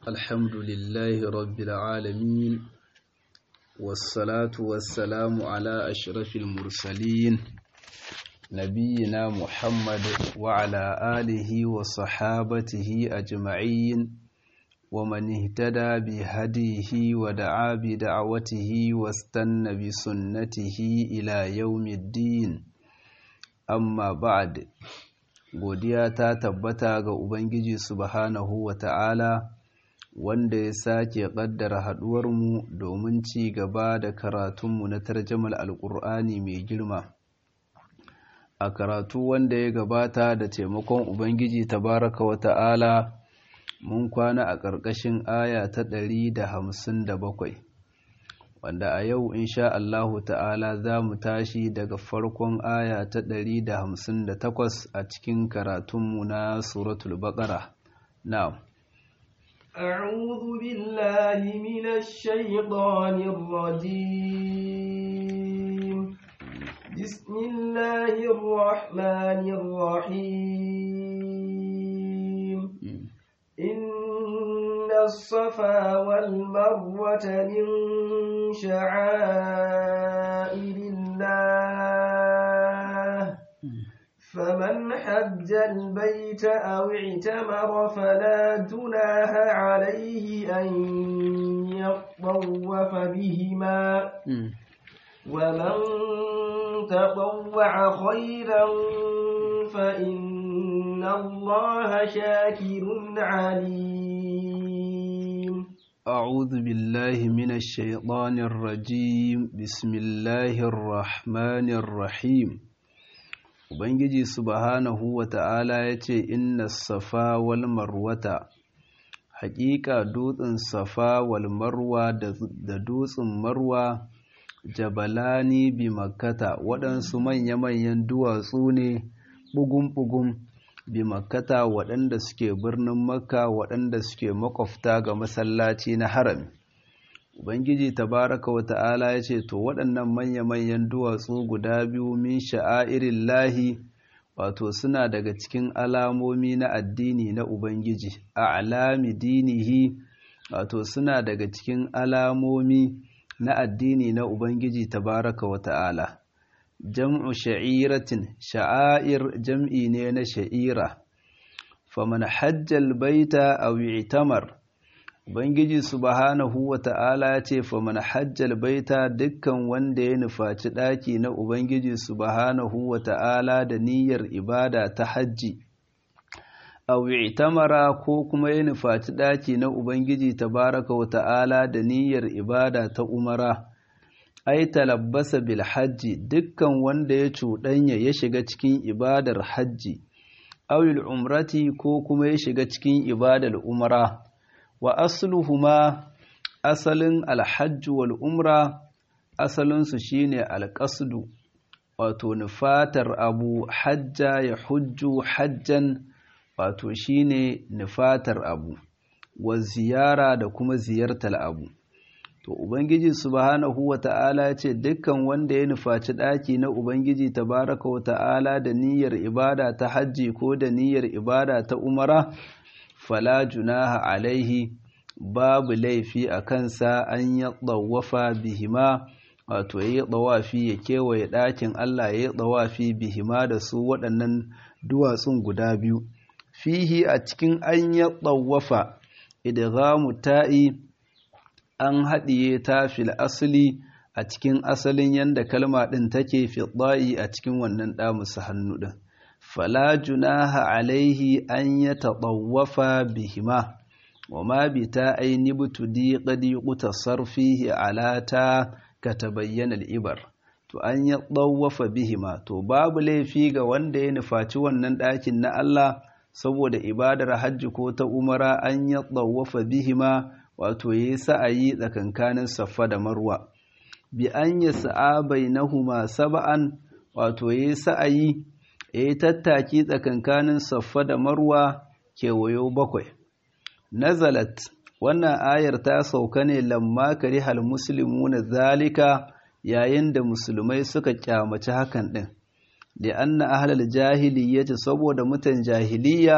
الحمد لله رب العالمين والصلاة والسلام على أشرف المرسلين نبينا محمد وعلى آله وصحابته أجمعين ومن اهتدى بهديه ودعا بدعوته واستنى بسنته إلى يوم الدين أما بعد godiya ta tabbata ga Ubangiji subhanahu wa ta'ala wanda ya sake ƙaddara haɗuwarmu domin ci gaba da karatunmu na tarjamal alƙur'ani mai girma. A karatu wanda ya gabata da taimakon Ubangiji tabaraka wa ta'ala mun kwana a ƙarƙashin aya ta ɗari da hamsin da bakwai. wanda a yau insha Allahu ta'ala za mu tashi daga farkon aya ta ɗari da hamsin da takwas a cikin karatunmu na suratul baƙara. Na'am. أعوذ بالله من الشيطان الرجيم بسم الله الرحمن الرحيم إن الصفا والمروة من شعائر الله فمن حج البيت أو اعتمر فلا جناح عليه أن يطوف بهما ومن تطوع خيرا فإن الله شاكر عليم أعوذ بالله من الشيطان الرجيم بسم الله الرحمن الرحيم Ubangiji subhanahu wa ta'ala ya ce, Inna safa wal marwata, haƙiƙa dutsen safa wal marwa da dutsen marwa, jabalani bi makkata waɗansu manya-manyan duwatsu ne ɓugun-ɓugun bi makkata waɗanda suke birnin makka waɗanda suke makwafta ga masallaci na harami. Ubangiji tabaraka wa ta'ala ya ce, To, waɗannan manya-manyan duwatsu guda biyu min sha'airin lahi, wato suna daga cikin alamomi na addini na Ubangiji, a alami dinihi, wato suna daga cikin alamomi na addini na Ubangiji tabaraka wa ta'ala. Jam'u sha'iratin, sha'air jam'i ne na sha'ira, faman hajjal baita a wi'tamar. Ubangiji subhanahu wa ta'ala ya ce, Faman hajjal baita dukkan wanda ya nufaci ɗaki na Ubangiji subhanahu wa ta'ala da niyyar ibada ta hajji, a wi'tamara ko kuma ya nufaci ɗaki na Ubangiji tabaraka wa ta'ala da niyyar ibada ta umara, ai talabbasa bil hajji dukkan wanda ya cuɗanya ya shiga cikin ibadar hajji, awil umrati ko kuma ya shiga cikin ibadar umara. wa asluhuma asalin alhajju wal umra asalinsu shine alƙasdu wato nufatar abu hajja ya hujju hajjan wato shine nufatar abu wa ziyara da kuma ziyartar abu to ubangiji subhanahu wa ta'ala ya ce dukkan wanda ya nufaci ɗaki na ubangiji tabaraka wa ta'ala da niyyar ibada ta hajji ko da niyyar ibada ta umara fala junaha alaihi babu laifi a kansa an ya tsawafa bihima wato ya yi tsawafi ya kewaye ɗakin Allah ya yi tsawafi bihima da su waɗannan duwatsun guda biyu fihi a cikin an ya tsawafa idghamu ta'i an haɗiye ta fil asali a cikin asalin yanda kalma ɗin take fi a cikin wannan ɗamusa hannu ɗin fala junaha alaihi an ya taɗawafa bihima wa ma bi ta aini butudi qadi qutasar fihi ala ta ka tabayyana al-ibar to an ya ɗawafa bihima to babu laifi ga wanda ya nufaci wannan ɗakin na Allah saboda ibadar hajji ko ta umara an ya ɗawafa bihima wato yayi sa'ayi tsakankanin saffa da marwa bi an ya sa'a bainahuma sab'an wato yayi sa'ayi ya yi tattaki tsakankanin saffa da marwa kewayo bakwai. Nazalat, wannan ayar ta sauka ne lamma kari hal musulmi na zalika yayin da musulmai suka kyamaci hakan ɗin. Da anna ahlal jahiliyyati saboda mutan jahiliya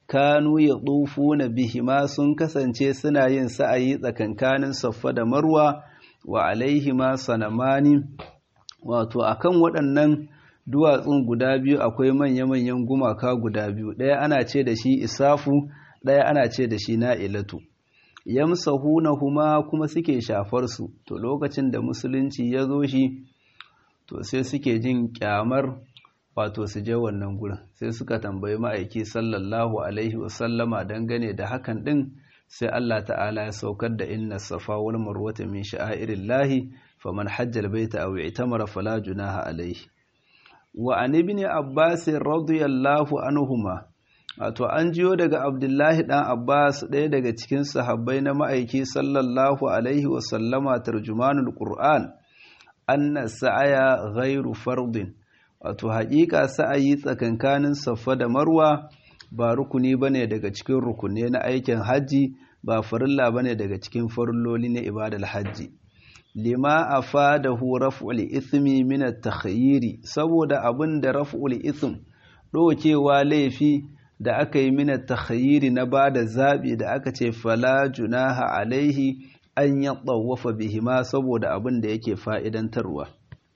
kanu ya na bihima sun kasance suna yin sa'ayi tsakankanin saffa da marwa wa alaihima sanamani wato akan waɗannan duwatsun guda biyu akwai manya-manyan gumaka guda biyu ɗaya ana ce da shi isafu ɗaya ana ce da shi na'ilatu yamsahunahuma kuma suke shafar su to lokacin da musulunci ya zo shi to sai suke jin kyamar wato su je wannan gurin sai suka tambayi ma'aiki sallallahu alaihi wasallama dangane da hakan din sai Allah ta'ala ya saukar da inna safa wal marwata min sha'airillahi faman hajjal baita aw i'tamara fala junaha alaihi wa an ibn abbas radiyallahu anhuma wato an jiyo daga abdullahi dan abbas ɗaya daga cikin sahabbai na ma'aiki sallallahu alaihi wasallama tarjumanul qur'an anna sa'aya ghairu fardin wato haƙiƙa sa'ayi tsakankanin safa da marwa ba rukuni bane daga cikin rukunne na aikin hajji ba farilla bane daga cikin farilloli na ibadar hajji lima afadahu raf'ul ithmi min at-takhayyiri saboda abin da raf'ul ithm dokewa laifi da aka yi min at-takhayyiri na bada zabi da aka ce fala junaha alaihi an yatawafa bihima saboda abin da yake fa'idantarwa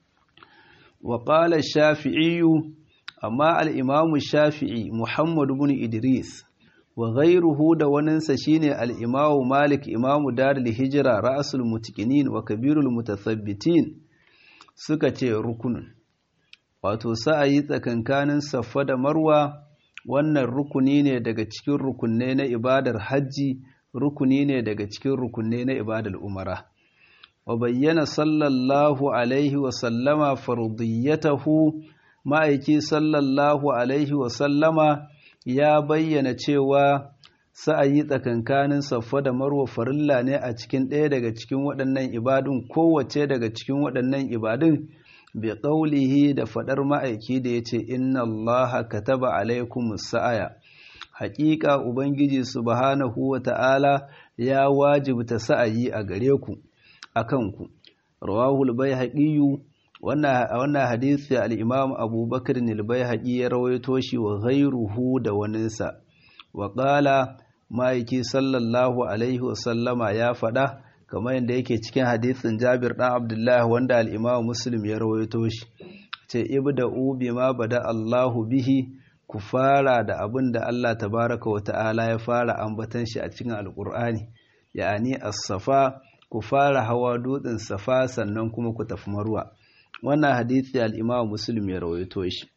wa qala shafi'i amma al-imam shafi'i muhammad ibn idris wa ghairuhu da waninsa shine al-imamu malik imamu darul hijra ra'sul mutaqinin wa kabirul mutathabbitin suka ce rukunun wato sa'ayi tsakankanin saffa da marwa wannan rukuni ne daga cikin rukunne na ibadar hajji rukuni ne daga cikin rukunne na ibadar umara wa bayyana sallallahu alaihi wa sallama fardiyatahu ma'aiki sallallahu alaihi wa sallama ya bayyana cewa sa'ayi tsakankanin saffa da marwa farilla ne a cikin ɗaya daga cikin waɗannan ibadun kowace daga cikin waɗannan ibadun bi ƙaulihi da faɗar ma'aiki da ya ce inna Allah kataba alaikum sa'aya haƙiƙa ubangiji subhanahu wa ta'ala ya wajibta sa'ayi a gare ku a kanku rawahul bai haƙiyu wannan hadisi al-imam abubakar nilbai ya rawaito shi wa ghairuhu da waninsa wa ƙala ma'aiki sallallahu alaihi wasallama ya faɗa kamar yadda yake cikin hadisin jabir ɗan abdullahi wanda al-imam muslim ya rawaito shi ce ibda'u bima bada allahu bihi ku fara da abin da allah tabaraka wa ta'ala ya fara ambatan shi a cikin alƙur'ani ya'ani as-safa ku fara hawa dutsen safa sannan kuma ku tafi marwa wannan hadisi al-Imam Muslim ya rawaito shi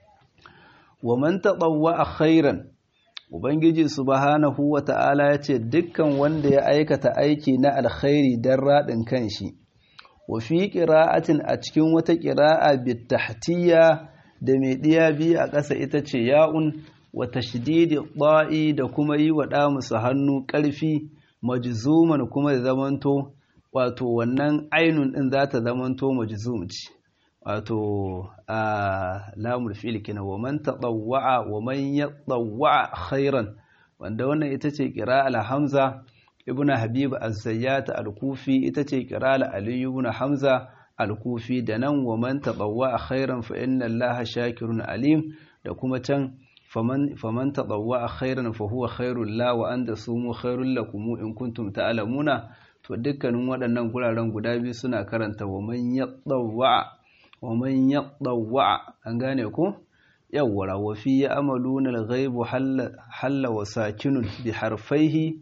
wa man tatawwa khairan ubangiji subhanahu wata'ala yace dukkan wanda ya aikata aiki na alkhairi dan radin kanshi wa fi qira'atin a cikin wata qira'a bitahtiyya da mai diya biyu a ƙasa ita ce ya'un wa tashdidi da'i da kuma yi wa da musu hannu ƙarfi majzuman kuma da zamanto wato wannan ainun din za ta zamanto majzum ce wato a lamul fi'il kina wa man tadawwa wa man yatawwa khairan wanda wannan ita ce qira'al hamza ibn habib az-zayyat al-kufi ita ce qira'al ali ibn hamza al-kufi da nan wa man tadawwa khairan fa inna allaha shakirun alim da kuma can faman faman tadawwa khairan fa huwa khairul la wa anda sumu khairul lakum in kuntum ta'lamuna to dukkanin waɗannan guraren guda biyu suna karanta wa man yatawwa wa man yatawwa an gane ko yawwara wa fi ya'maluna al-ghaibu halla wa sakinun bi harfaihi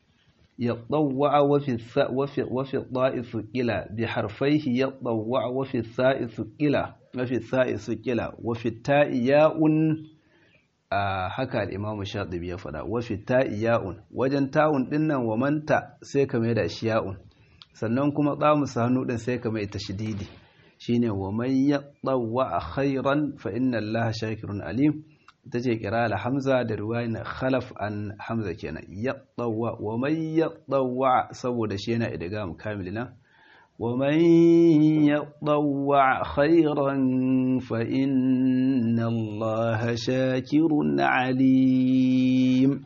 yatawwa wa fi wa fi wa fi dha'if qila bi harfaihi yatawwa wa fi tha'if qila wa fi tha'if qila wa fi ta'i ya'un haka al-imam shatibi ya fada wa fi ta'i ya'un wajen ta'un dinnan wa manta sai ka mai da shi ya'un sannan kuma tsamu hannu din sai ka mai tashdidi shine wa man yatawwa khairan fa inna allaha shakirun alim tace qira'al hamza da riwayan khalaf an hamza kenan yatawwa wa man yatawwa saboda shi yana idgham kamilina wa man yatawwa khairan fa inna allaha shakirun alim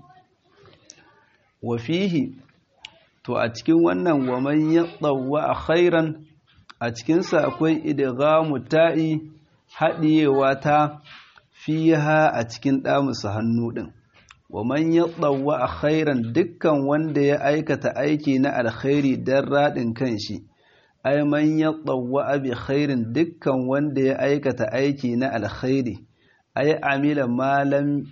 wa fihi to a cikin wannan wa man yatawwa khairan a cikinsa akwai idghamu ta'i haɗiyewa ta fiha a cikin ɗamusa hannu ɗin wa man yatawwa khairan dukkan wanda ya aikata aiki na alkhairi dan radin kanshi ai man yatawwa bi khairin dukkan wanda ya aikata aiki na alkhairi ai amila malam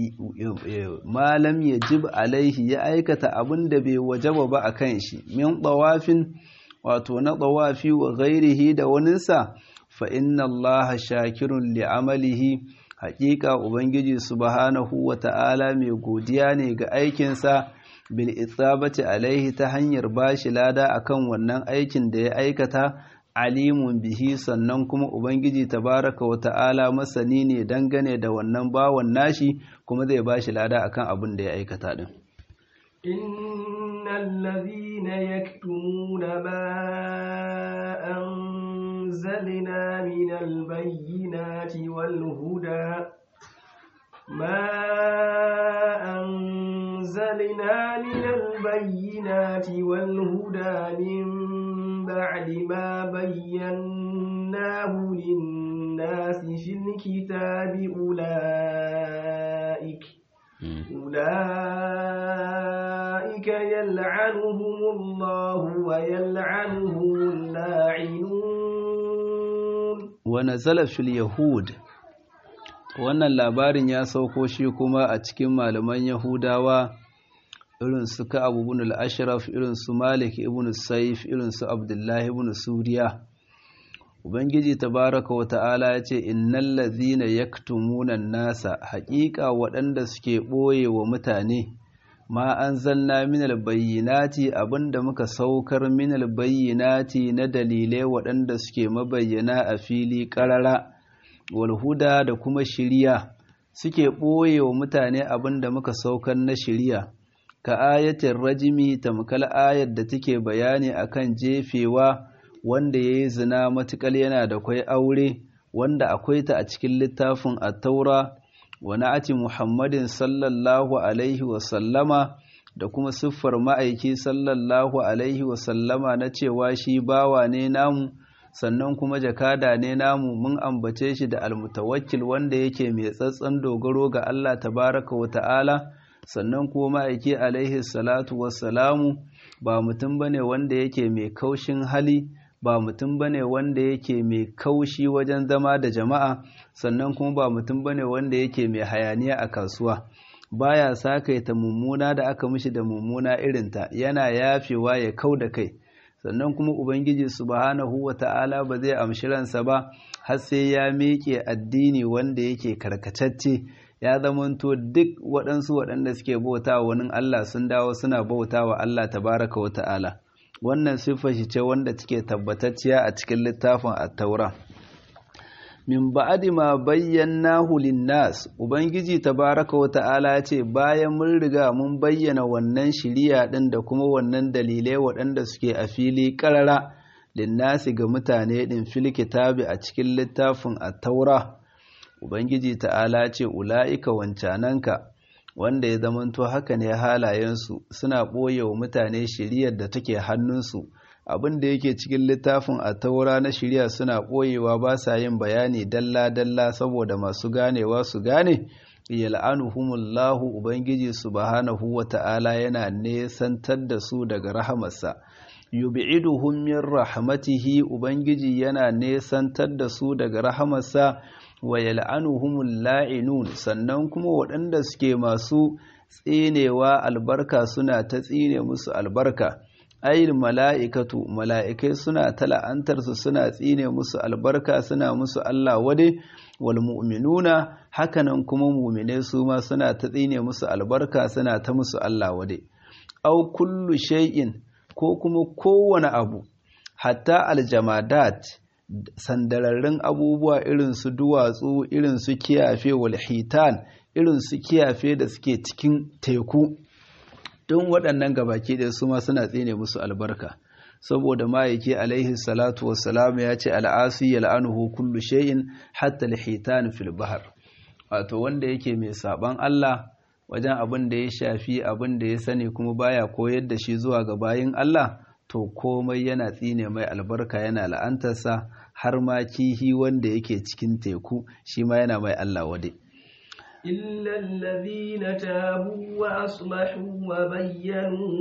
malam yajib alaihi ya aikata abin da bai wajaba ba a kan shi min tawafin wato na tawafi wa ghairihi da waninsa fa inna allaha shakirun li amalihi haƙiƙa ubangiji subhanahu wa ta'ala mai godiya ne ga aikinsa bil isabati alaihi ta hanyar bashi lada akan wannan aikin da ya aikata alimun bihi sannan kuma ubangiji tabaraka wa ta'ala masani ne dangane da wannan bawan nashi kuma zai bashi lada akan abin da ya aikata din innal ladhina yaktumuna ma anzalna minal bayyinati wal huda ما أنزلنا من البينات والهدى من بعد ما بيناه للناس في الكتاب أولئك أولئك يلعنهم الله ويلعنهم اللاعنون ونزل في اليهود wannan labarin ya sauko shi kuma a cikin malaman yahudawa irin su ka'ab ibn al-ashraf irin su malik ibn saif irin su abdullahi ibn suriya ubangiji tabaraka wa ta'ala ya ce innal ladhina yaktumuna nasa haƙiƙa waɗanda suke ɓoye wa mutane ma anzalna minal bayyinati abinda muka saukar minal bayyinati na dalilai waɗanda suke mabayyana a fili ƙarara walhuda da kuma shiriya suke ɓoye wa mutane abin da muka saukar na shiriya ka ayatin rajimi tamkal ayar da take bayani akan jefewa wanda ya yi zina matuƙal yana da kwai aure wanda akwai ta a cikin littafin attaura wa na'ati muhammadin sallallahu alaihi wasallama da kuma siffar ma'aiki sallallahu alaihi wasallama na cewa shi bawa ne namu sannan kuma jakada ne namu mun ambace shi da almutawakkil wanda yake mai tsatsan dogaro ga Allah tabaraka wa ta'ala sannan kuma ma'aiki alaihi salatu wassalamu ba mutum bane wanda yake mai kaushin hali ba mutum bane wanda yake mai kaushi wajen zama da jama'a sannan kuma ba mutum bane wanda yake mai hayaniya a kasuwa baya sakaita mummuna da aka mishi da mummuna irinta yana yafewa ya kau da kai sannan kuma ubangiji subhanahu wata'ala ba zai amshi ransa ba har sai ya miƙe addini wanda yake karkatacce ya zamanto duk waɗansu waɗanda suke bauta wa wani Allah sun dawo suna bauta wa Allah tabaraka wa ta'ala wannan siffar shi ce wanda take tabbatacciya a cikin littafin at-taura min ba'adi ma bayyanahu lin-nas ubangiji tabaraka wa ta'ala ya ce bayan mun riga mun bayyana wannan shiriya din da kuma wannan dalilai waɗanda suke a fili ƙarara linnasi ga mutane din fil kitabi a cikin littafin at-taura ubangiji ta'ala ce ula'ika wancananka wanda ya zamanto haka ne halayensu suna ɓoye wa mutane shiriyar da take hannunsu abin da yake cikin littafin a taura na shirya suna ɓoyewa ba sa yin bayani dalla-dalla saboda masu ganewa su gane yal'anuhumullahu ubangiji subhanahu wa ta'ala yana nesantar da su daga rahamarsa yub'iduhum min rahmatihi ubangiji yana nesantar da su daga rahamarsa wa yal'anuhumul la'inun sannan kuma waɗanda suke masu tsinewa albarka suna ta tsine musu albarka ayil mala'ikatu mala'ikai suna ta la'antarsu suna tsine musu albarka suna musu Allah wade wal mu'minuna hakanan kuma mu'mine su ma suna ta tsine musu albarka suna ta musu Allah wade au kullu shay'in ko kuma kowane abu hatta aljamadat sandararrun abubuwa irin su duwatsu irin su kiyafe wal hitan irin su kiyafe da suke cikin teku don waɗannan gabaki ɗaya su ma suna tsine musu albarka saboda ma'aiki alaihi salatu wassalam ya ce al'asi yal'anuhu kullu shay'in hatta al-hitan fil bahr wato wanda yake mai saban Allah wajen abin da ya shafi abin da ya sani kuma baya koyar da shi zuwa ga bayin Allah to komai yana tsine mai albarka yana la'antarsa har ma kihi wanda yake cikin teku shi ma yana mai Allah wade إلا الذين تابوا وأصلحوا وبينوا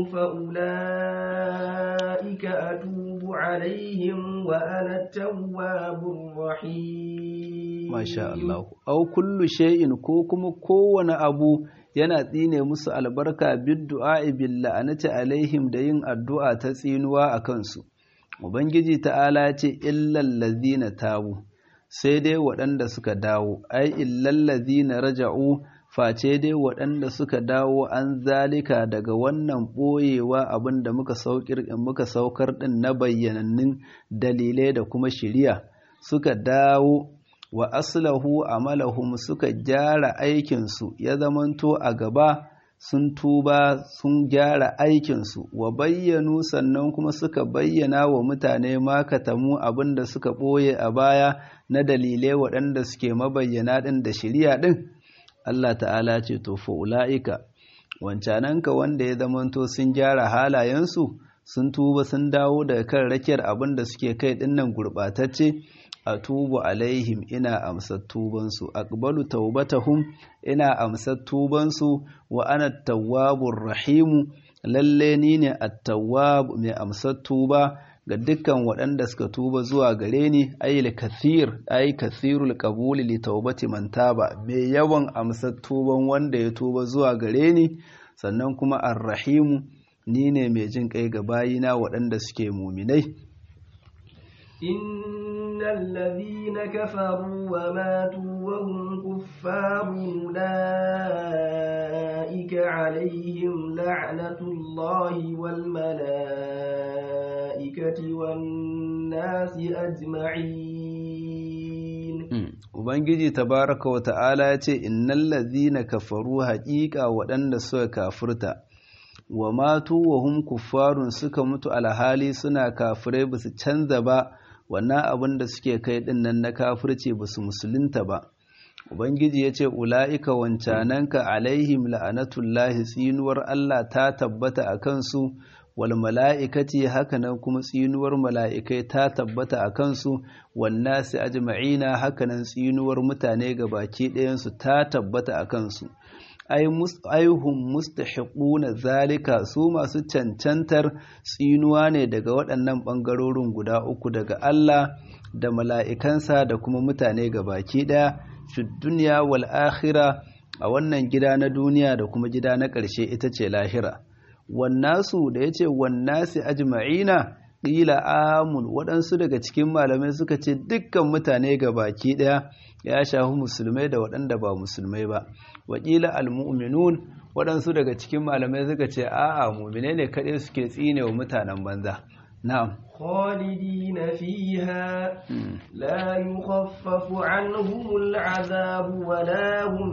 فأولئك أتوب عليهم وأنا التواب الرحيم ما شاء الله أو كل شيء كوكم كون أبو yana tsine musu albarka biddu'a bil la'anati alaihim da yin addu'a ta tsinuwa a kansu ubangiji ta'ala ce illal ladina tabu sai dai waɗanda suka dawo ai illal ladina raja'u face dai waɗanda suka dawo an zalika daga wannan ɓoyewa abin da muka muka saukar ɗin na bayyanannun dalilai da kuma shiriya suka dawo wa aslahu amalahum suka gyara aikinsu ya zamanto a gaba sun tuba sun gyara aikinsu wa bayyanu sannan kuma suka bayyana wa mutane makatamu abin da suka ɓoye a baya na dalilai waɗanda suke mabayyana ɗin da shirya ɗin Allah ta'ala ce to fa'ula'ika wancananka wanda ya zamanto sun gyara halayensu sun tuba sun dawo daga kan rakiyar abin da suke kai ɗinnan gurɓatacce a tubu alaihim ina amsar tubansu aqbalu taubatahum ina amsar tubansu wa ana tawwabur rahimu lalle ni ne at-tawwab mai amsar tuba ga dukkan waɗanda suka tuba zuwa gare ni ayil kathir ay kathirul qabuli li taubati man taba mai yawan amsar tuban wanda ya tuba zuwa gare ni sannan kuma ar-rahimu ni ne mai jin kai ga bayina waɗanda suke muminai إن الذين كفروا وماتوا وهم كفار أولئك عليهم لعنة الله والملائكة والناس أجمعين Ubangiji tabaraka wa ta'ala ya ce, Innan lazina kafaru haƙiƙa waɗanda suka kafurta, wa matu wa hum kuffarun suka mutu alhali suna kafirai ba su canza ba, wannan abin da suke kai ɗin nan na kafirci ba su musulunta ba ubangiji ya ce ula'ika wancananka alaihim la'anatullahi tsinuwar Allah ta tabbata a kansu wal mala'ikati hakanan kuma tsinuwar mala'ikai ta tabbata a kansu wannasi ajma'ina hakanan tsinuwar mutane ga baki ɗayansu ta tabbata a kansu aihun mustahiquna zalika su masu cancantar tsinuwa ne daga waɗannan ɓangarorin guda uku daga Allah da mala'ikansa da kuma mutane ga baki ɗaya fi duniya wal akhira a wannan gida na duniya da kuma gida na ƙarshe ita ce lahira wannasu da ya ce wannasi ajma'ina ƙila amun waɗansu daga cikin malamai suka ce dukkan mutane ga baki ɗaya ya shafi musulmai da waɗanda ba musulmai ba wakila almu'minun waɗansu daga cikin malamai suka ce a'a mu'mine ne kaɗai suke tsine wa mutanen banza na'am خالدين فيها لا يخفف عنهم العذاب ولا هم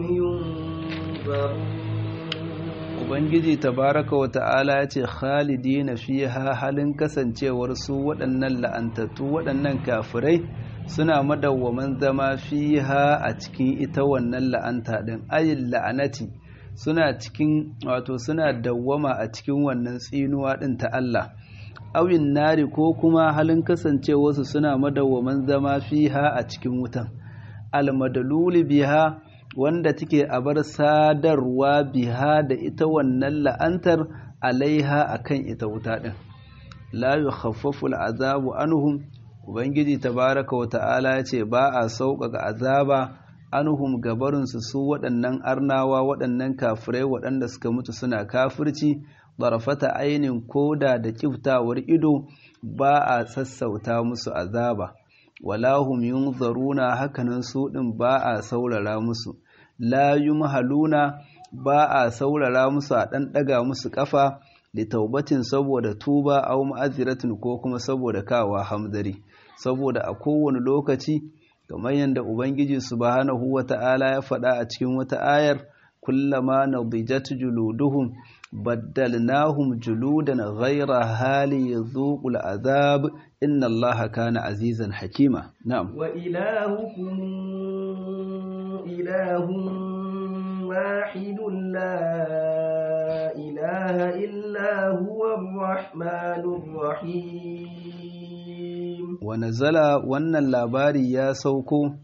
ينظرون Ubangiji tabaraka wa ta'ala ya ce khalidina fiha halin kasancewar su waɗannan la'antattu waɗannan kafirai suna madawwaman zama fiha a cikin ita wannan la'anta ɗin ayin la'anati suna cikin wato suna dawwama a cikin wannan tsinuwa ɗin ta Allah awin nari ko kuma halin kasancewarsu suna madawwaman zama fiha a cikin wutan almadaluli biha wanda take a bar sadarwa biha da ita wannan la'antar alaiha akan ita wuta ɗin la yukhaffafu al'azabu anhum ubangiji tabaraka wa ta'ala ya ce ba a sauƙaƙa azaba anhum gabarinsu su waɗannan arnawa waɗannan kafirai waɗanda suka mutu suna kafirci barafata ainin koda da kiftawar ido ba a sassauta musu azaba wala hum yunzaruna hakanan su ɗin ba a saurara musu la yumhaluna ba a saurara musu a ɗan ɗaga musu ƙafa da taubatin saboda tuba au ma'aziratin ko kuma saboda kawa hamzari saboda a kowane lokaci kamar yadda ubangiji subhanahu wata'ala ya faɗa a cikin wata ayar kullama nadijat juluduhum baddalnahum juludan ghayra hali yadhuqul azab inna allaha kana azizan hakima na'am wa ilahukum ilahun wahidun la ilaha illa huwa ar-rahmanur rahim wa nazala wannan labari ya sauko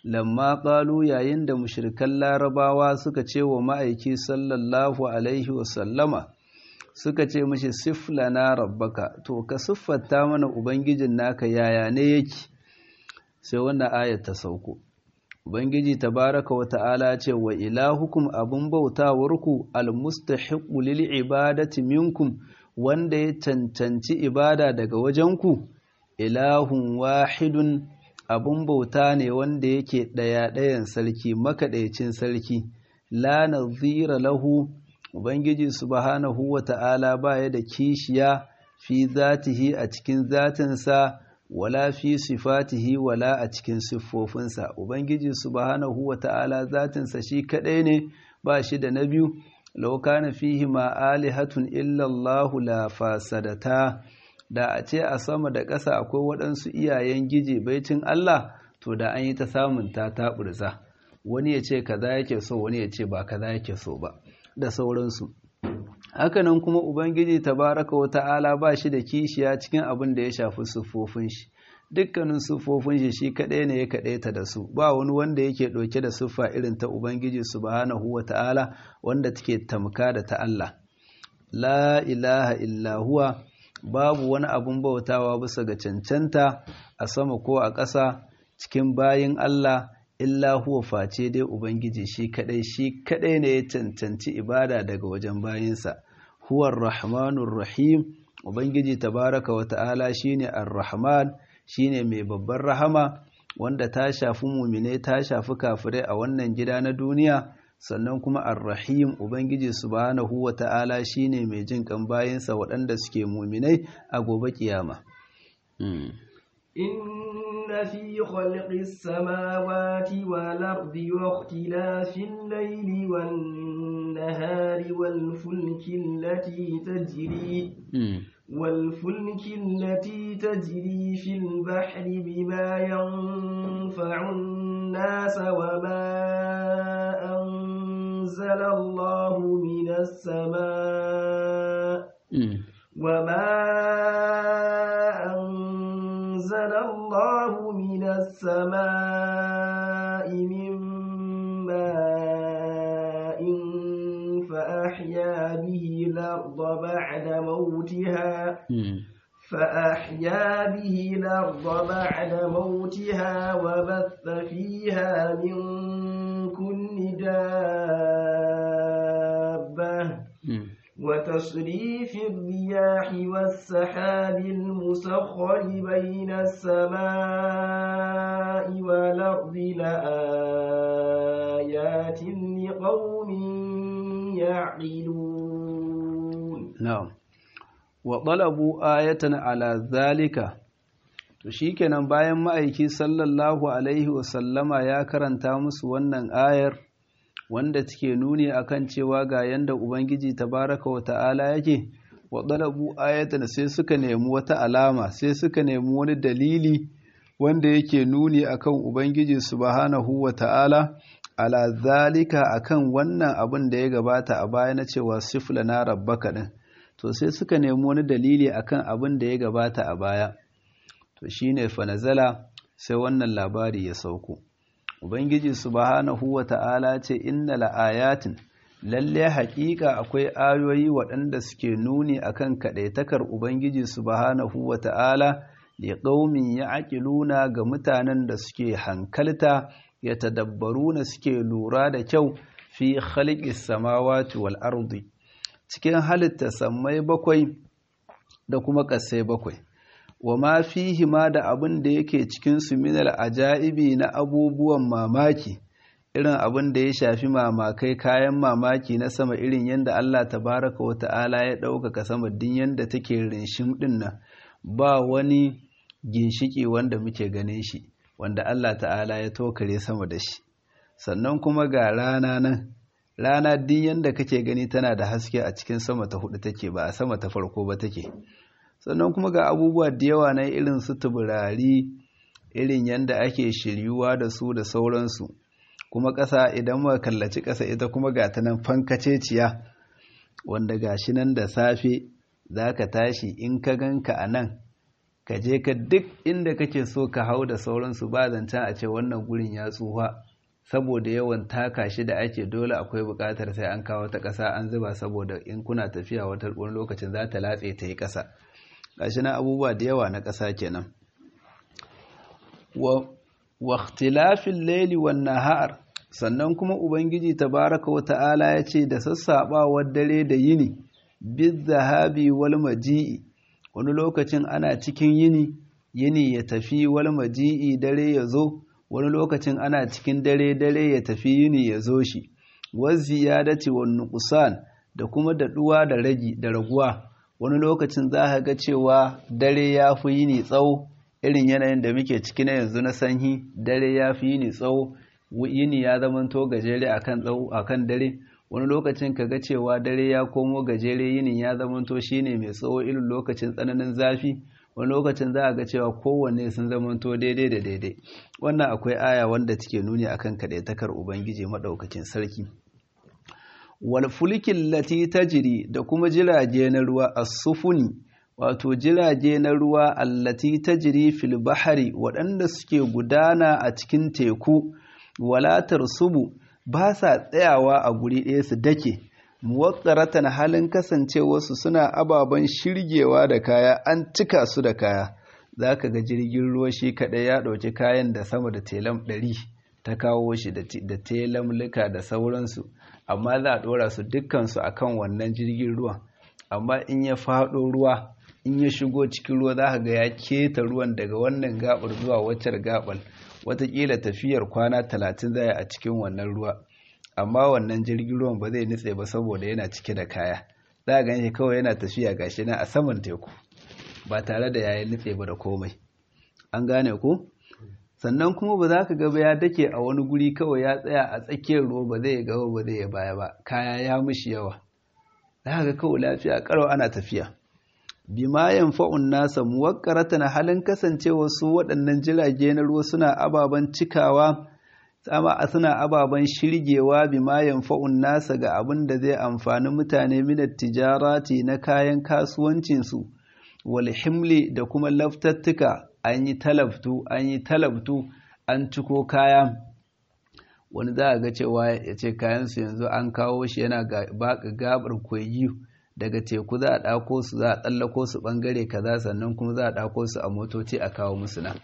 lamma qalu yayin da mushrikan larabawa suka ce wa ma'aiki sallallahu alaihi wasallama suka ce mashi siflana rabbaka to ka siffata mana ubangijin naka yaya ne yake sai wannan ayat ta sauko ubangiji tabaraka wa ta'ala ce wa ilahukum abun bautawarku almustahiqu lil ibadati minkum wanda ya cancanci ibada daga wajenku ilahun wahidun abun bauta ne wanda yake ɗaya ɗayan sarki makaɗaicin sarki la nazira lahu ubangiji subhanahu wa ta'ala baya da kishiya fi zatihi a cikin zatinsa wala fi sifatihi wala a cikin siffofinsa ubangiji subhanahu wa ta'ala zatinsa shi kaɗai ne ba shi da na biyu law kana fihi ma alihatun illa Allahu la fasadata da a ce a sama da ƙasa akwai waɗansu iyayen gije baicin Allah to da an yi ta samun ta taɓurza wani ya ce kaza yake so wani ya ce ba kaza yake so ba da sauransu hakanan kuma ubangiji tabaraka wa ta'ala ba shi da kishiya cikin abin da ya shafi siffofin shi dukkanin siffofin shi shi kaɗai ne ya kaɗaita da su ba wani wanda yake ɗauke da siffa irin ta ubangiji subhanahu wa ta'ala wanda take tamka da ta Allah la ilaha illa huwa babu wani abun bautawa bisa ga cancanta a sama ko a ƙasa cikin bayin Allah illa huwa face dai ubangiji shi kadai shi kadai ne ya cancanci ibada daga wajen bayinsa huwar rahmanur rahim ubangiji tabaraka wa ta'ala shine ar-rahman shine mai babbar rahama wanda ta shafi mumine ta shafi kafirai a wannan gida na duniya sannan kuma ar-rahim ubangiji subhanahu wa ta'ala shine mai jin kan bayinsa waɗanda suke muminai a gobe kiyama إن في خلق السماوات والأرض واختلاف الليل والنهار والفلك التي تجري والفلك التي تجري في البحر بما ينفع الناس وما أنزل الله من السماء وما أنزل الله من السماء من ماء فأحيا به الأرض بعد موتها فأحيا به الأرض بعد موتها وبث فيها من كل دابة وتصريف الرياح والسحاب المسخر بين السماء والأرض لآيات لقوم يعقلون na'am wa talabu ayatan ala zalika to shikenan bayan ma'aiki sallallahu alaihi wasallama ya karanta musu wannan ayar wanda take nuni akan cewa ga yanda ubangiji tabaraka wa ta'ala yake wa talabu ayatan sai suka nemi wata alama sai suka nemi wani dalili wanda yake nuni akan ubangiji subhanahu wa ta'ala ala zalika akan wannan abin da ya gabata a baya na cewa sifla na rabbaka din to sai suka nemi wani dalili akan abin da ya gabata a baya to shine fanazala sai wannan labari ya sauko ubangiji subhanahu wata'ala ce inna la'ayatin lalle haƙiƙa akwai ayoyi waɗanda suke nuni akan kaɗaitakar ubangiji subhanahu wata'ala li qaumin ya'qiluna ga mutanen da suke hankalta ya tadabbaruna suke lura da kyau fi khalqis samawati wal ardi cikin halitta sammai bakwai da kuma ƙasai bakwai wa ma fihi ma da abin da yake cikin su minal ajaibi na abubuwan mamaki irin abin da ya shafi mamakai kayan mamaki na sama irin yadda Allah tabaraka wa ta'ala ya ɗaukaka sama din yadda take rinshim ɗin nan ba wani ginshiki wanda muke ganin shi wanda Allah ta'ala ya tokare sama da shi sannan kuma ga rana nan rana din yadda kake gani tana da haske a cikin sama ta hudu take ba a sama ta farko ba take sannan kuma ga abubuwa da yawa na irin su tuburari irin yadda ake shiryuwa da su da sauransu kuma ƙasa idan muka kallaci ƙasa ita kuma ga ta nan fankaceciya wanda ga shi nan da safe za ka tashi in ka ganka a nan ka je ka duk inda kake so ka hau da sauransu ba zancen a ce wannan gurin ya tsufa saboda yawan taka shi da ake dole akwai buƙatar sai an kawo ta ƙasa an zuba saboda in kuna tafiya wata wani lokacin za ta latse ta yi ƙasa gashi na abubuwa da yawa na ƙasa kenan wa ikhtilafil layli wan nahar sannan kuma ubangiji tabaraka wa ta'ala ya ce da sassaɓawar dare da yini biz zahabi wal maji'i wani lokacin ana cikin yini yini ya tafi wal maji'i dare ya zo wani lokacin ana cikin dare dare ya tafi yini ya zo shi waz ziyadati wan nuqsan da kuma daɗuwa da ragi da raguwa wani lokacin za ka ga cewa dare ya fi yini tsawo irin yanayin da muke ciki na yanzu na sanyi dare ya fi yini tsawo yini ya zamanto gajere akan tsawo akan dare wani lokacin ka ga cewa dare ya komo gajere yinin ya zamanto shine mai tsawo irin lokacin tsananin zafi wani lokacin za a ga cewa kowanne sun zamanto daidai da daidai wannan akwai aya wanda take nuni akan kaɗaitakar ubangiji maɗaukacin sarki wal fulkin lati tajri da kuma jirage na ruwa as-sufuni wato jirage na ruwa allati tajri fil bahri waɗanda suke gudana a cikin teku walatar subu ba sa tsayawa a guri ɗaya su dake muwatsaratan halin kasancewarsu suna ababen shirgewa da kaya an cika su da kaya za ka ga jirgin ruwa shi kaɗai ya ɗauki kayan da sama da telam ɗari ta kawo shi da telamlika da sauransu amma za a ɗora su dukkansu a kan wannan jirgin ruwan amma in ya faɗo ruwa in ya shigo cikin ruwa za ka ga ya keta ruwan daga wannan gaɓar zuwa waccar gaɓar watakila tafiyar kwana talatin zai a cikin wannan ruwa amma wannan jirgin ruwan ba zai nutse ba saboda yana cike da kaya za a ganshi kawai yana tafiya gashi na a saman teku ba tare da yayin nutse ba da komai an gane ko sannan kuma ba za ka gaba ya dake a wani guri kawai ya tsaya a tsakiyar ruwa ba zai gaba ba zai baya ba kaya ya mishi yawa za ga kawai lafiya karo ana tafiya bima yanfa'un nasa muwakkaratan halin kasancewa su waɗannan jirage na ruwa suna ababen cikawa sama suna ababen shirgewa bima yanfa'un nasa ga abin da zai amfani mutane minat tijarati na kayan kasuwancinsu wal himli da kuma laftattuka an yi talabtu an yi talabtu an ciko kaya wani za a ga cewa ya ce kayansu yanzu an kawo shi yana gabar koyi daga teku za a ɗako su za a tsallako su ɓangare kaza sannan kuma za a ɗako su a motoci a kawo musu nan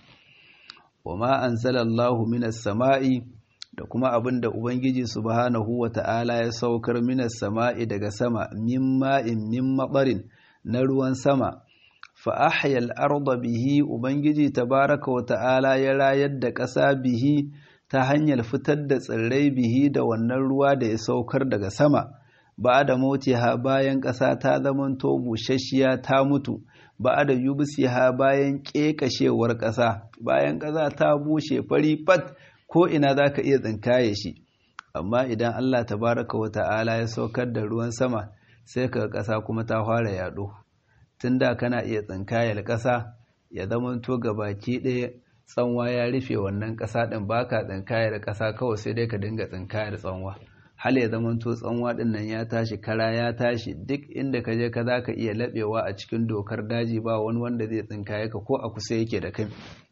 wa ma anzalallahu minas sama'i da kuma abin da ubangiji subhanahu wa ta'ala ya saukar minas sama'i daga sama min ma'in min maɓarin na ruwan sama fa ahyal arda bihi ubangiji tabaraka wa ta'ala ya rayar da ƙasa bihi ta hanyar fitar da tsirrai bihi da wannan ruwa da ya saukar daga sama ba da ha bayan ƙasa ta zamanto busasshiya ta mutu ba da ha bayan ƙeƙashewar ƙasa bayan ƙasa ta bushe fari fat ko ina za ka iya tsinkaye shi amma idan Allah tabaraka wa ta'ala ya saukar da ruwan sama sai ka ƙasa kuma ta fara yaɗo tun da kana iya tsinkayar ƙasa ya zamanto baki ɗaya tsanwa ya rufe wannan ƙasa ɗin baka tsinkayar ƙasa kawai sai dai ka dinga tsinkayar tsanwa hal ya zamanto tsanwa ɗin nan ya tashi kara ya tashi duk inda ka je ka za ka iya laɓewa a cikin dokar daji ba wani wanda zai tsinkaye ka ko a kusa yake da kai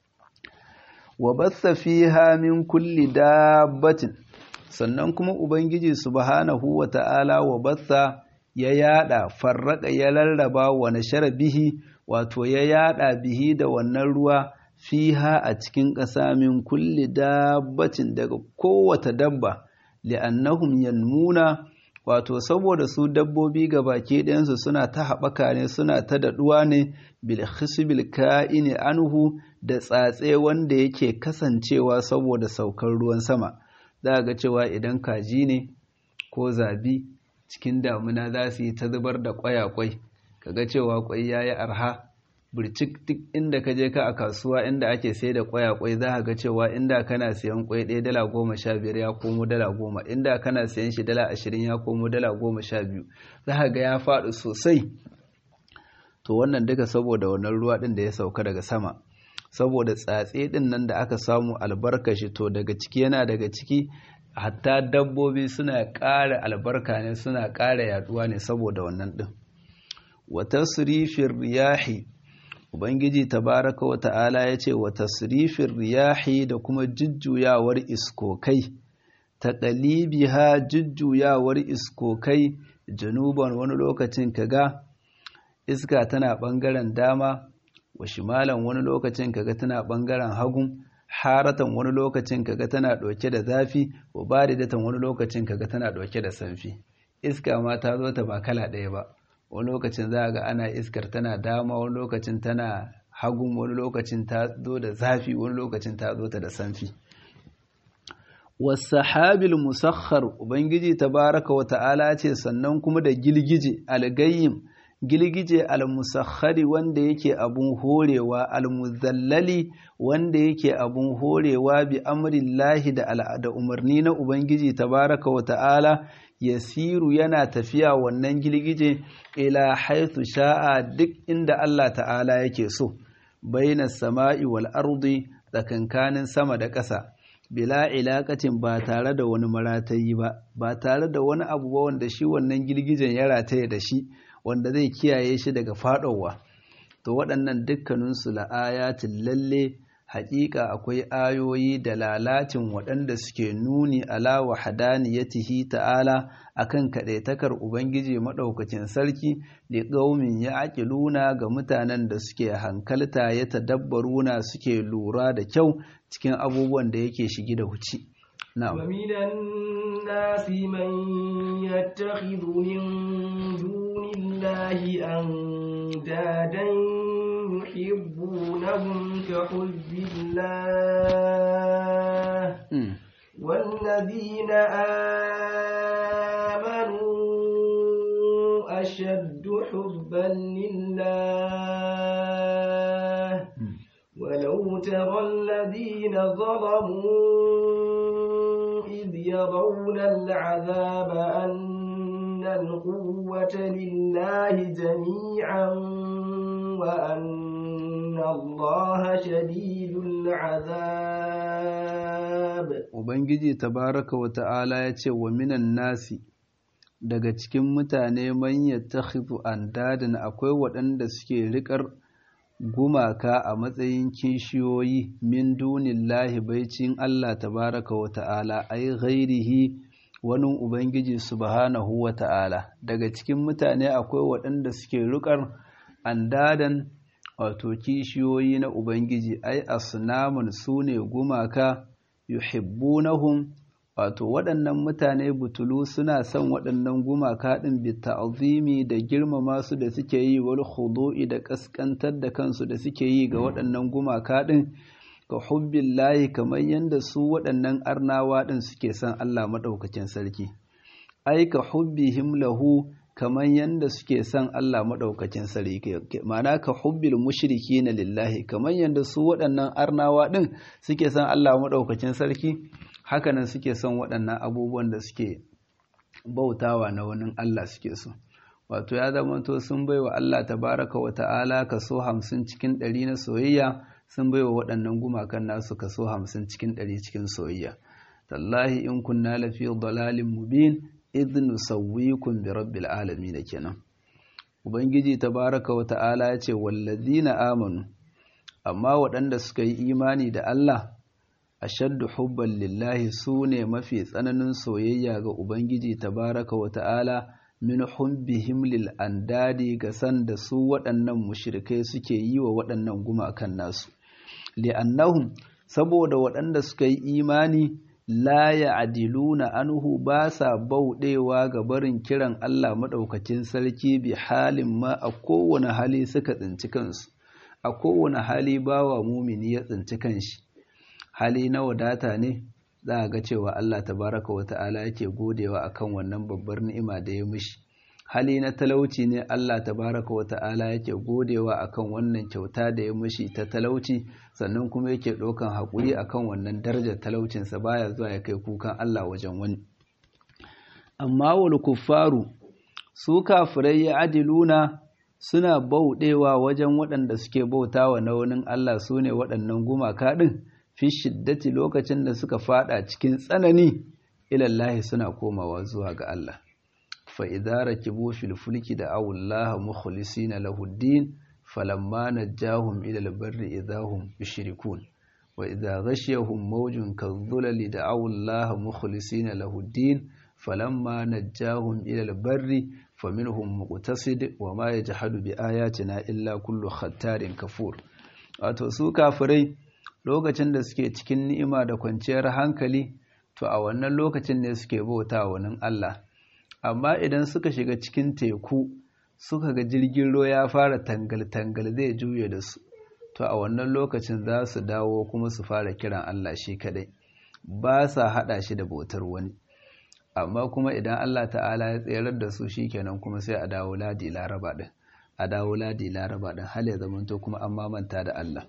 wa batsa fiha min kulli dabbatin sannan kuma ubangiji subhanahu wa ta'ala wa batsa ya yada farraka ya rarraba wa nashara bihi wato ya yada bihi da wannan ruwa fiha a cikin ƙasa min kulli dabbatin daga kowace dabba li'annahum yanmuna wato saboda su dabbobi baki ɗayansu suna ta haɓaka ne suna ta daɗuwa ne bil khisbil ka'ini anhu da tsatse wanda yake kasancewa saboda saukar ruwan sama za ga cewa idan kaji ne ko zabi cikin damuna za su yi ta zubar da ƙwayaƙwai kaga cewa ƙwai ya yi arha burcik duk inda ka je ka a kasuwa inda ake sai da ƙwayaƙwai za ka ga cewa inda kana siyan ƙwai ɗaya dala goma sha biyar ya komo dala goma inda kana siyan shi dala ashirin ya komo dala goma sha biyu za ka ga ya faɗi sosai to wannan duka saboda wannan ruwa ɗin da ya sauka daga sama saboda tsatse ɗin nan da aka samu albarkashi to daga ciki yana daga ciki hatta dabbobi suna ƙara albarka ne suna ƙara yaduwa ne saboda wannan ɗin wata surifin riyahi ubangiji tabaraka wa ta'ala ya ce wa tasrifin riyahi da kuma jujjuyawar iskokai ta ha jujjuyawar iskokai januban wani lokacin kaga iska tana ɓangaren dama wa shimalan wani lokacin kaga tana ɓangaren hagun haratan wani lokacin kaga tana ɗauke da zafi wa baridatan wani lokacin kaga tana ɗauke da sanfi iska ma ta zo ta ba kala ɗaya ba wani lokacin za a ga ana iskar tana dama wani lokacin tana hagun wani lokacin ta zo da zafi wani lokacin ta zo ta da sanfi wasahabil musakhar ubangiji tabaraka wa ta'ala ce sannan kuma da gilgije algayyim gilgije almusakhari wanda yake abun horewa almuzallali wanda yake abun horewa bi amrillahi da al'ada umarni na ubangiji tabaraka wa ta'ala yasiru yana tafiya wannan gilgije ila haithu sha'a duk inda Allah ta'ala yake so baina sama'i wal ardi tsakankanin sama da ƙasa bila ilakacin ba tare da wani maratayi ba ba tare da wani abu ba wanda shi wannan girgijen ya rataye da shi wanda zai kiyaye shi daga faɗowa to waɗannan dukkaninsu la'ayatin lalle haƙiƙa akwai ayoyi da lalacin waɗanda suke nuni ala wa hadaniyatihi ta'ala akan kaɗaitakar ubangiji maɗaukacin sarki da ƙaumin ya aƙiluna ga mutanen da suke hankalta ya tadabbaruna suke lura da kyau cikin abubuwan da yake shigi da huci ومن الناس من يتخذ من دون الله أندادا يحبونهم كحب الله والذين آمنوا أشد حبا لله ولو ترى الذين ظلموا إذ يرون العذاب أن القوة لله جميعا وأن الله شديد العذاب Ubangiji tabaraka wa ta'ala ya ce wa minan nasi daga cikin mutane man yattakhidhu andadan akwai waɗanda suke riƙar gumaka a matsayin kishiyoyi min dunillahi baicin Allah tabaraka wa ta'ala ai ghairihi wani ubangiji subhanahu wa ta'ala daga cikin mutane akwai waɗanda suke rukar andadan wato kishiyoyi na ubangiji ai asnamun sune gumaka yuhibbunahum wato waɗannan mutane butulu suna son waɗannan gumaka ɗin bi ta'zimi da girmama su da suke yi wal khudu'i da kaskantar da kansu da suke yi ga waɗannan gumaka ɗin ka hubbillahi kamar yadda su waɗannan arnawa ɗin suke son Allah maɗaukakin sarki ai ka hubbihim lahu kamar yadda suke son Allah maɗaukakin sarki ma'ana ka hubbil mushrikina lillahi kamar yadda su waɗannan arnawa ɗin suke son Allah maɗaukakin sarki hakanan suke son waɗannan abubuwan da suke bautawa na wani Allah suke so wato ya zama to sun baiwa Allah tabaraka wa ta'ala kaso hamsin cikin ɗari na soyayya sun baiwa waɗannan gumakan nasu kaso hamsin cikin ɗari cikin soyayya tallahi in kunna lafi dalalin mubin idh nusawwikum bi rabbil alamin kenan ubangiji tabaraka wa ta'ala ya ce wallazina amanu amma waɗanda suka yi imani da Allah ashaddu hubban lillahi su ne mafi tsananin soyayya ga Ubangiji tabaraka wa ta'ala min hubbihim lil andadi ga san da su waɗannan mushrikai suke yi wa waɗannan gumakan nasu li'annahum saboda waɗanda suka yi imani la ya'diluna anhu ba sa bauɗewa ga barin kiran Allah maɗaukacin sarki bi halin ma a kowane hali suka tsinci kansu a kowane hali bawa mumini ya tsinci kanshi hali na wadata ne za a ga cewa Allah tabaraka wa ta'ala yake godewa akan wannan babbar ni'ima da ya mishi hali na talauci ne Allah tabaraka wa ta'ala yake godewa akan wannan kyauta da ya mishi ta talauci sannan kuma yake ɗaukan haƙuri akan wannan darajar talaucinsa baya zuwa ya kai kukan Allah wajen wani amma wal kuffaru su kafirai ya adiluna suna bauɗewa wajen waɗanda suke bautawa na wani Allah su ne waɗannan gumaka ɗin fi shiddati lokacin da suka fada cikin tsanani ilallahi suna komawa zuwa ga Allah fa idza rakibu fil fulki da awullaha mukhlisina lahu din falamma najjahum ila albarri idahum yushrikun wa idza ghashiyahum mawjun kadhulali da'aw Allah mukhlisina lahu ad-din falamma najjahum ila albarri faminhum muqtasid wa ma yajhadu bi ayatina illa kullu khattarin kafur wato su kafirai lokacin da suke cikin ni'ima da kwanciyar hankali to a wannan lokacin ne suke bauta wa nan Allah amma idan suka shiga cikin teku suka ga jirgin ruwa ya fara tangal-tangal zai juye da su to a wannan lokacin za su dawo kuma su fara kiran Allah shi kadai ba sa hada shi da bautar wani amma kuma idan Allah ta'ala ya tsayar da su shikenan kuma sai a dawo ladi laraba din a dawo ladi laraba din hal ya zamanto kuma an mamanta da Allah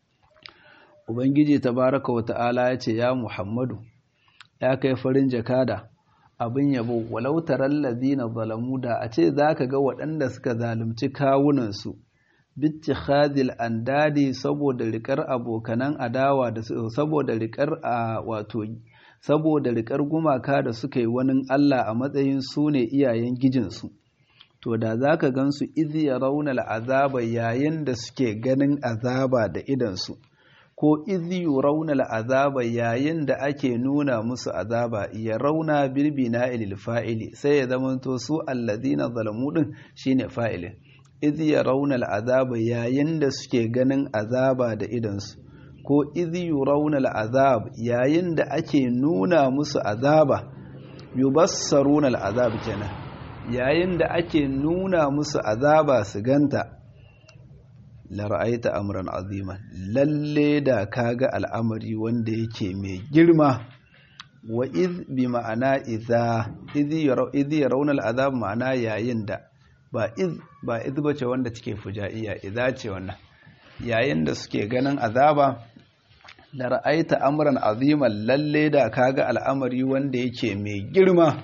ubangiji tabaraka wa ta'ala ya ce ya muhammadu ya kai farin jakada abin yabo walau taral ladina zalamu da a ce zaka ga waɗanda suka zalunci kawunansu bittikhadil andadi saboda rikar abokanan adawa da saboda rikar a wato saboda rikar gumaka da suka yi wani Allah a matsayin su ne iyayen gijinsu to da zaka gansu idh yarawna al'azaba yayin da suke ganin azaba da idansu ko izi rauna al'azaba yayin da ake nuna musu azaba ya rauna birbina ilil fa'ili sai ya zamanto su alladina zalamu din shine fa'ilin izi ya rauna al'azaba yayin da suke ganin azaba da idansu ko izi rauna al'azab yayin da ake nuna musu azaba yubassaruna al'azab kenan yayin da ake nuna musu azaba su ganta lara'aita amran azima lalle da kaga al'amari wanda yake mai girma wa iz bi ma'ana idza idh yarawna al'azab ma'ana yayin da ba iz ba iz bace wanda take fujaiya idza ce wannan yayin da suke ganin azaba lara'aita amran azima lalle da kaga al'amari wanda yake mai girma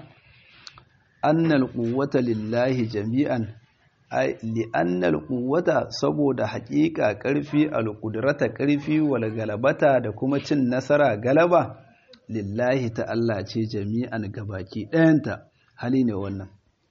annal quwwata lillahi jami'an li'annal quwwata saboda haƙiƙa ƙarfi alƙudrata ƙarfi wal galabata da kuma cin nasara galaba lillahi ta Allah ce jami'an gabaki ɗayanta hali ne wannan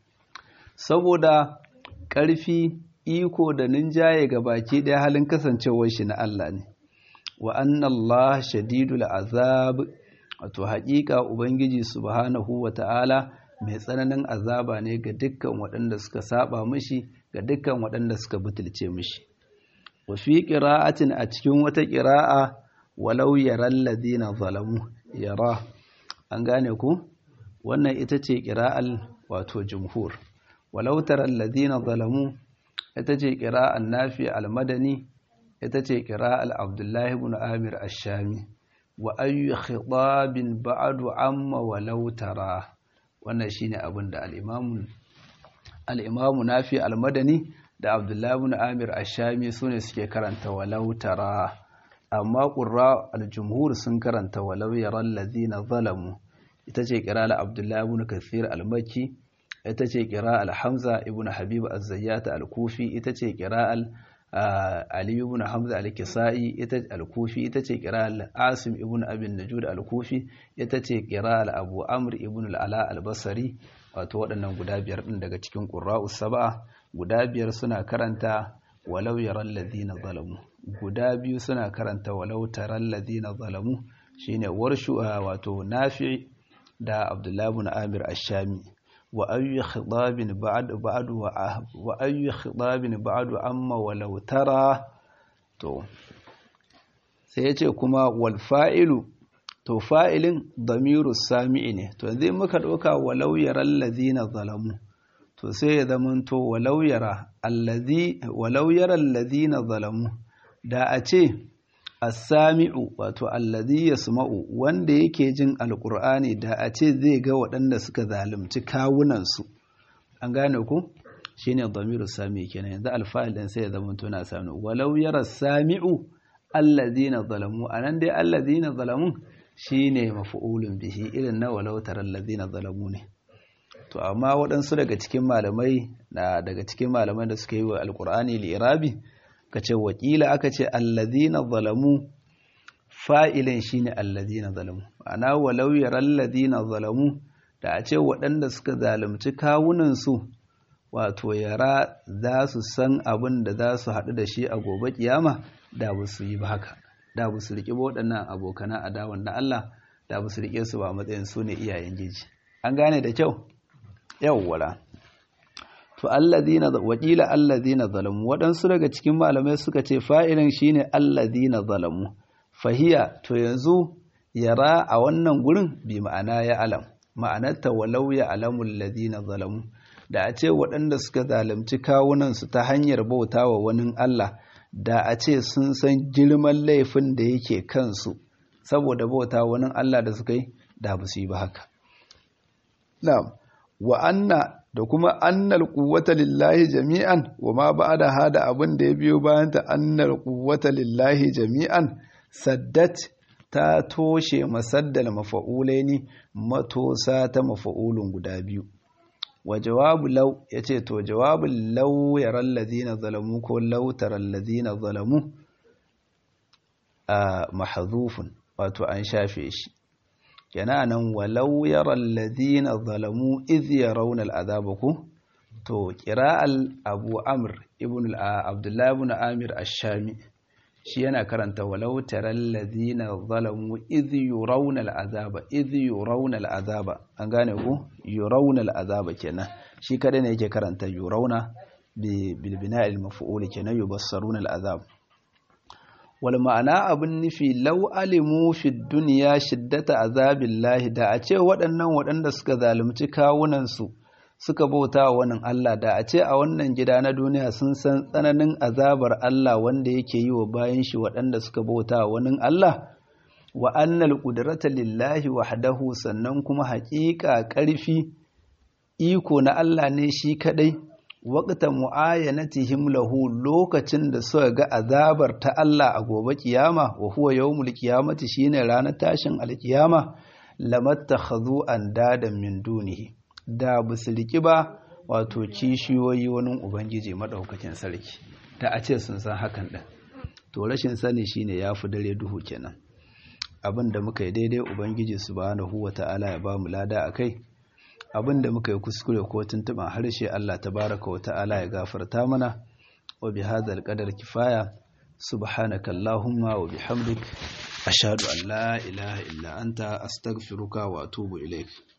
saboda ƙarfi iko da ninjaye gabaki ɗaya halin kasancewar shi na Allah ne wa anna Allah shadidul azab wato haƙiƙa ubangiji subhanahu wa ta'ala mai tsananin azaba ne ga dukkan waɗanda suka saba mishi ga dukkan waɗanda suka butulce mishi wa fi qira'atin a cikin wata qira'a walau yaral ladina zalamu yara an gane ku wannan ita ce qira'al wato jumhur walau taral ladina zalamu ita ce qira'an nafi al-madani ita ce qira'al abdullahi ibn amir ash-shami wa ayyu khitabin ba'du amma walau tara wannan shine abin da al-imamu al-imamu nafi al-madani da abdullahi ibn amir ash-shami sune suke karanta walau tara amma qurra al-jumhur sun karanta walau yaral ladina zalamu ita ce qira'al abdullahi ibn kathir al-makki ita ce qira'al hamza ibn habib az-zayyat al-kufi ita ce qira'al Ali ibn Hamza al-Kisa'i ita al-Kufi ita ce qira'al Asim ibn Abin Najud al-Kufi ita ce qira'al Abu Amr ibn al-Ala al-Basri wato waɗannan guda biyar din daga cikin qurra'us sab'a guda biyar suna karanta walau yaral ladina zalamu guda biyu suna karanta walau taral ladina zalamu shine warshu wato Nafi da Abdullah ibn Amir ash-Shami وأي خطاب بعد بعد وأي خطاب بعد أما ولو ترى تو سيأتي كما والفائل to fa'ilin damiru sami'i ne to zai muka ɗauka walau yara allazina zalamu to sai ya zamanto walau yara allazina zalamu da a ce as-sami'u wato allazi yasma'u wanda yake jin alqur'ani da a ce zai ga waɗanda suka zalunci kawunansu an gane ku shine dhamiru sami kenan yanzu alfa'il din sai ya zama to na sami walau yara sami'u allazina zalamu anan dai allazina zalamu shine maf'ulun bihi irin na walau taral ladina zalamu ne to amma waɗansu daga cikin malamai na daga cikin malaman da suka yi wa alqur'ani li'irabi ka ce wakila aka ce allazina zalamu fa'ilin shine allazina zalamu ana walau yaral ladina zalamu da a ce waɗanda suka zalunci kawunansu wato yara za su san abin da za su haɗu da shi a gobe kiyama da ba su yi ba haka da ba su riƙe waɗannan abokanan adawan na Allah da ba su riƙe su ba matsayin su ne iyayen giji an gane da kyau yawwala to allazina wakila allazina zalamu waɗansu daga cikin malamai suka ce fa'ilin shine allazina zalamu fahiya to yanzu yara a wannan gurin bi ma'ana ya alam ma'anarta walau ya alamul ladina zalamu da a ce waɗanda suka zalunci kawunansu ta hanyar bauta wa wani Allah da a ce sun san girman laifin da yake kansu saboda bauta wani Allah da suka yi da ba su yi ba haka na'am wa anna da kuma annal quwwata lillahi jami'an wa ma ba'da hada abin da ya biyo bayan ta annal quwwata lillahi jami'an saddat ta toshe masaddal mafa'ulaini matosa ta mafa'ulun guda biyu wa jawabu law yace to jawabul law yaral ladina zalamu ko law taral ladina zalamu a mahdhufun wato an shafe shi yana nan walau yaral ladina zalamu idh yarawna al'azaba ku to qira'al abu amr ibn abdullah ibn amir ash-shami shi yana karanta walau taral ladina zalamu idh yurawna al'azaba idh yurawna al'azaba an gane ku yurawna al'azaba kenan shi kada ne yake karanta yurawna bi bil bina'il maf'ul kenan yubassaruna al'azab wal ma'ana abin nufi lau alimu fi duniya shiddata azabillahi da a ce waɗannan waɗanda suka zalunci kawunansu suka bauta wa wannan Allah da a ce a wannan gida na duniya sun san tsananin azabar Allah wanda yake yi wa bayan shi waɗanda suka bauta wa wani Allah wa annal qudrata lillahi wahdahu sannan kuma haƙiƙa ƙarfi iko na Allah ne shi kadai waqta mu'ayanatihim lahu lokacin da suka ga azabar ta Allah a gobe kiyama wa huwa yawmul qiyamati shine ranar tashin alkiyama lamattakhadhu andadan min dunihi da busulki ba wato kishiyoyi wani ubangiji madaukakin sarki da a ce sun san hakan din to rashin sani shine yafi dare duhu kenan abin da muka yi daidai ubangiji subhanahu wata'ala ya ba mu lada akai abin da muka yi kuskure ko tuntuban harshe Allah tabaraka wa ta'ala ya gafarta mana wa bi hadzal qadar kifaya subhanaka allahumma wa bihamdik ashhadu an la ilaha illa anta astaghfiruka wa atubu ilaik